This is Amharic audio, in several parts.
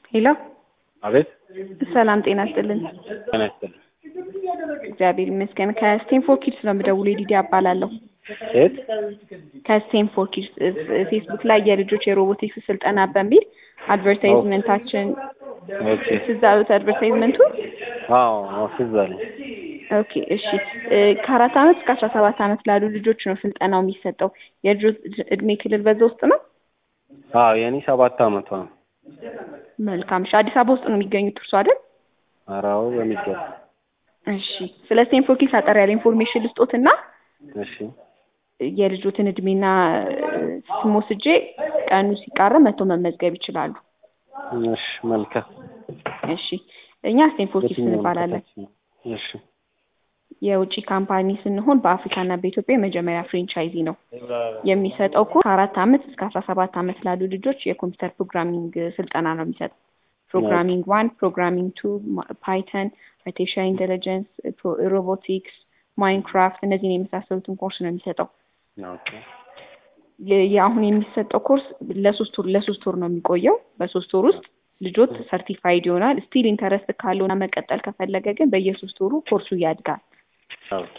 ሄሎ አቤት ሰላም ጤና ይስጥልን። ጤና ይስጥልኝ። እግዚአብሔር ይመስገን። ከስቴንፎርድ ኪድስ ነው የምደውለው። ሊዲያ እባላለሁ። ሴት ከስቴንፎርድ ኪድስ ፌስቡክ ላይ የልጆች የሮቦቲክስ ስልጠና በሚል አድቨርታይዝመንታችን ኦኬ። ትዝ አሉት አድቨርታይዝመንቱ? አዎ አዎ፣ ትዝ አለኝ። ኦኬ እሺ። ከአራት ዓመት እስከ አስራ ሰባት ዓመት ላሉ ልጆች ነው ስልጠናው የሚሰጠው። የልጆች እድሜ ክልል በዛ ውስጥ ነው? አዎ የኔ ሰባት አመቷ ነው። መልካም እሺ። አዲስ አበባ ውስጥ ነው የሚገኙት እርሱ አይደል? ኧረ አዎ በሚገባ እሺ። ስለ ስቴንፎርድ ኪድስ አጠር ያለ ኢንፎርሜሽን ልስጦትና እሺ የልጆትን እድሜና ስም ወስጄ ቀኑ ሲቃረብ መጥቶ መመዝገብ ይችላሉ። እሺ መልካም። እሺ እኛ ስቴንፎርድ ኪድስ የትኛውን እንባላለን። ከታች ነው? እሺ የውጭ ካምፓኒ ስንሆን በአፍሪካና በኢትዮጵያ የመጀመሪያ ፍሬንቻይዚ ነው። የሚሰጠው ኮርስ ከአራት ዓመት እስከ አስራ ሰባት ዓመት ላሉ ልጆች የኮምፒውተር ፕሮግራሚንግ ስልጠና ነው የሚሰጠው። ፕሮግራሚንግ ዋን፣ ፕሮግራሚንግ ቱ፣ ፓይተን፣ አርቲፊሻል ኢንቴሊጀንስ፣ ሮቦቲክስ፣ ማይንክራፍት እነዚህን የመሳሰሉትን ኮርስ ነው የሚሰጠው። ኦኬ የ- የአሁን የሚሰጠው ኮርስ ለሶስት ወር ለሶስት ወር ነው የሚቆየው። በሶስት ወር ውስጥ ልጆች ሰርቲፋይድ ይሆናል። ስቲል ኢንተረስት ካለውና መቀጠል ከፈለገ ግን በየሶስት ወሩ ኮርሱ ያድጋል። ኦኬ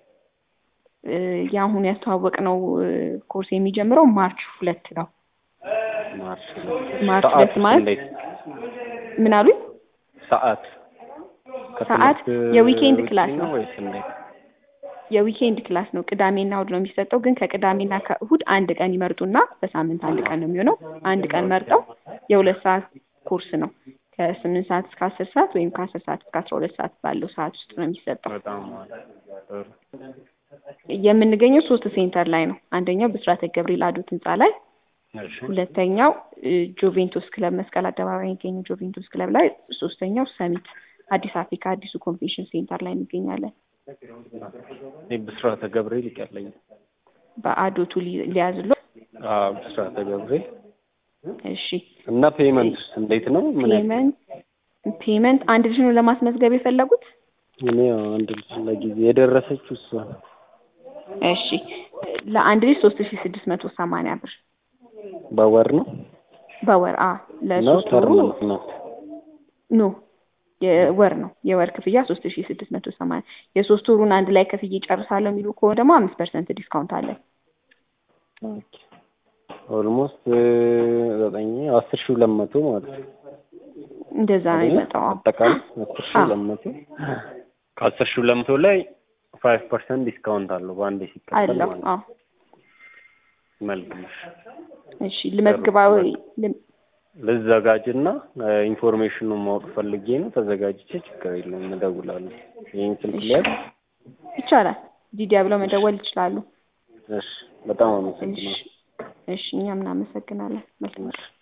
እ፣ የአሁኑ ያስተዋወቅነው እ፣ ኮርስ የሚጀምረው ማርች ሁለት ነው። ማርች ማርች ሰዓት ሁለት ማለት እንዴት? ምን አሉኝ? ሰዓት ሰዓት ከትምህርት የዊኬንድ ውጪ ክላስ ነው ነው። ወይስ እንዴት? የዊኬንድ ክላስ ነው። ቅዳሜና እሑድ ነው የሚሰጠው። ግን ከቅዳሜና ከእሑድ አንድ ቀን ይመርጡና በሳምንት አንድ ቀን ነው የሚሆነው። አንድ ቀን መርጠው የሁለት ሰዓት ኮርስ ነው። ከስምንት ሰዓት እስከ አስር ሰዓት ወይም ከአስር ሰዓት እስከ አስራ ሁለት ሰዓት ባለው ሰዓት ውስጥ ነው የሚሰጠው። በጣም አሪፍ። ጥሩ። የምንገኘው ሶስት ሴንተር ላይ ነው። አንደኛው ብስራተ ገብርኤል አዶት ህንፃ ላይ፣ እሺ ሁለተኛው እ፣ ጆቬንቶስ ክለብ መስቀል አደባባይ የሚገኘው ጆቬንቶስ ክለብ ላይ፣ ሶስተኛው ሰሚት አዲስ አፍሪካ አዲሱ ኮንቬንሽን ሴንተር ላይ እንገኛለን። እኔ ብስራተ ገብርኤል ይቀለኛል። በአዶቱ ሊ- ሊያዝሎ አዎ ብስራተ ገብርኤል እሺ እና ፔመንት ውስጥ እንዴት ነው? ምን ያክል? ፔመንት ፔመንት አንድ ልጅ ነው ለማስመዝገብ የፈለጉት? እኔ ያው አንድ ልጅ ለጊዜ የደረሰችው እሷ ነው። እሺ ለአንድ ልጅ ሶስት ሺ ስድስት መቶ ሰማንያ ብር በወር ነው በወር አ ነው ለሶስት ወሩ ተርመንት ነው? ኖ የወር ነው የወር ክፍያ ሶስት ሺ ስድስት መቶ ሰማንያ የሶስት ወሩን አንድ ላይ ከፍዬ ጨርሳለሁ የሚሉ ከሆነ ደግሞ አምስት ፐርሰንት ዲስካውንት አለ። ኦኬ ኦልሞስት ዘጠኝ አስር ሺህ ሁለት መቶ ማለት ነው። እንደዛ ነው አይደለ? የሚመጣው። አዎ። አጠቃላይ አስር ሺህ አዎ። ሁለት መቶ ከአስር ሺህ ሁለት መቶ ላይ ፋይቭ ፐርሰንት ዲስካውንት አለው በአንዴ ሲከፈል አለው ማለት ነው። አዎ። መልካም እሺ። እሺ ልመዝግባው ልም- ልዘጋጅና ኢንፎርሜሽኑን ማወቅ ፈልጌ ነው። ተዘጋጅቼ ችግር የለውም እደውላለሁ። ይህን ስልክ እሺ ሊያዝ ይቻላል። ዲዲያ ብለው መደወል ይችላሉ። እሺ። በጣም እሺ አመሰግናለሁ። እሺ እኛም እናመሰግናለን። መልካም እሺ።